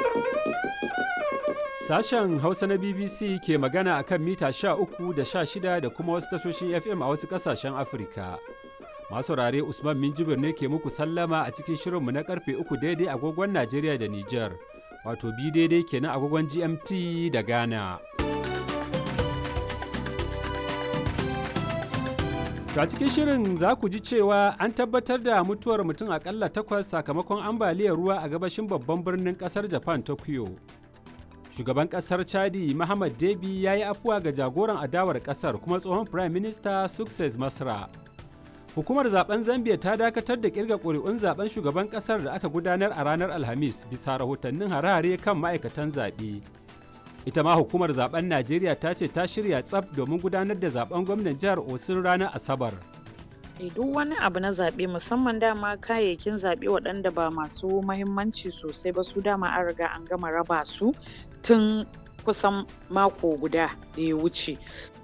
Sashen Hausa na BBC ke magana akan mita 13 da 16 da kuma wasu tashoshin FM a wasu ƙasashen Afirka. Masu saurare Usman Minjibir ne ke muku sallama a cikin shirinmu na karfe 3 daidai agogon Najeriya da Nijar, wato bi daidai kenan agogon GMT da Ghana. To a cikin shirin za ku ji cewa an tabbatar da mutuwar mutum akalla takwas sakamakon ambaliyar ruwa a gabashin babban birnin kasar Japan Tokyo. Shugaban kasar Chadi Muhammad Debi ya yi afuwa ga jagoran adawar kasar kuma tsohon Prime Minister Success Masra. Hukumar zaben Zambia ta dakatar da kirga ƙuri'un zaben shugaban kasar da aka gudanar a ranar Alhamis bisa rahotannin hare-hare kan ma'aikatan zaɓe. ita ma hukumar zaben najeriya ta ce ta shirya tsaf domin gudanar da zaben gwamnan jihar osun ranar asabar duk wani abu na zaɓe musamman dama kayayyakin zaɓe waɗanda ba masu mahimmanci sosai ba su dama an riga an gama raba su tun kusan mako guda da ya wuce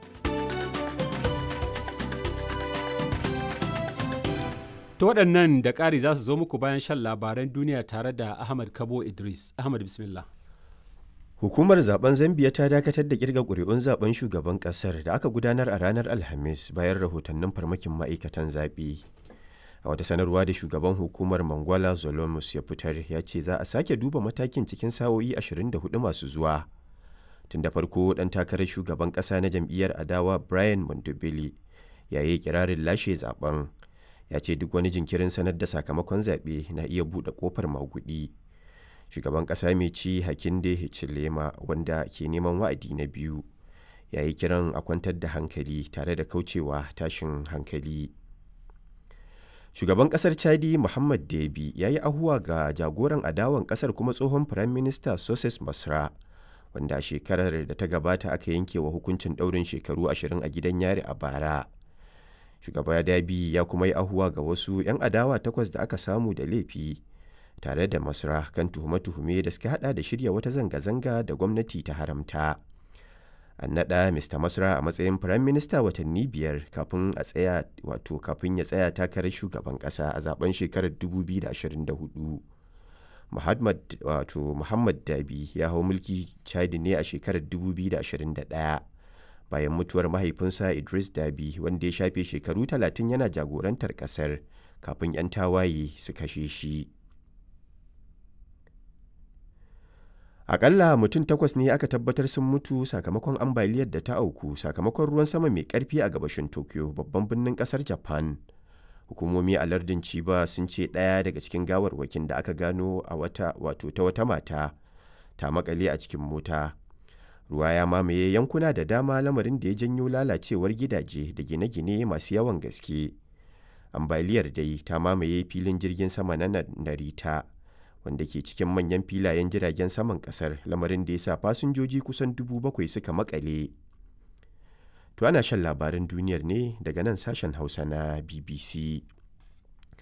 ta waɗannan da ƙari za su zo muku bayan shan labaran duniya tare da ahmad kabo idris ahmad bismillah Hukumar zaben Zambiya ta dakatar da kirga ƙuri'un zaben shugaban ƙasar da aka gudanar a ranar Alhamis bayan rahotannin farmakin ma'aikatan zaɓe. A wata sanarwa da shugaban hukumar Mangwala Zolomus ya fitar ya ce za a sake duba matakin cikin sa'o'i 24 masu zuwa. Tun da farko ɗan takarar shugaban ƙasa na jam'iyyar adawa Brian Mondobele ya yi kirarin lashe zaben. Ya ce duk wani jinkirin sanar da sakamakon zaɓe na iya buɗe ƙofar maguɗi. shugaban ƙasa mai ci hakinde hichilema wanda ke neman wa'adi na biyu ya yi kiran a kwantar da hankali tare da kaucewa tashin hankali shugaban ƙasar chadi muhammad debi ya yi ahuwa ga jagoran adawan ƙasar kuma tsohon firayim minista soses masra wanda shekarar da ta gabata aka yanke wa hukuncin ɗaurin shekaru ashirin a gidan yari a bara shugaba dabi ya kuma yi ahuwa ga wasu 'yan adawa takwas da aka samu da laifi tare da masra kan tuhume-tuhume da suka hada da shirya wata zanga-zanga da gwamnati ta haramta an naɗa mr masra a matsayin firayim minista watanni biyar kafin a tsaya wato kafin ya tsaya takarar shugaban ƙasa a zaben shekarar 2024 muhammad wato muhammad dabi ya hau mulki chadi ne a shekarar 2021 bayan mutuwar mahaifinsa idris dabi wanda ya shafe shekaru 30 yana jagorantar ƙasar kafin 'yan tawaye su kashe shi Akalla mutum takwas ne aka tabbatar sun mutu sakamakon ambaliyar da ta auku sakamakon ruwan sama mai karfi a gabashin Tokyo babban birnin kasar Japan. Hukumomi a lardin Chiba sun ce ɗaya daga cikin gawarwakin da aka gano a wata wato ta wata mata ta makale a cikin mota. Ruwa ya mamaye yankuna da dama lamarin da ya janyo lalacewar gidaje da gine-gine masu yawan gaske. Ambaliyar dai ta mamaye filin jirgin sama na Narita. wanda ke cikin manyan filayen jiragen saman kasar lamarin da ya sa fasinjoji kusan dubu bakwai suka makale. To ana shan labaran duniyar ne daga nan sashen Hausa na BBC.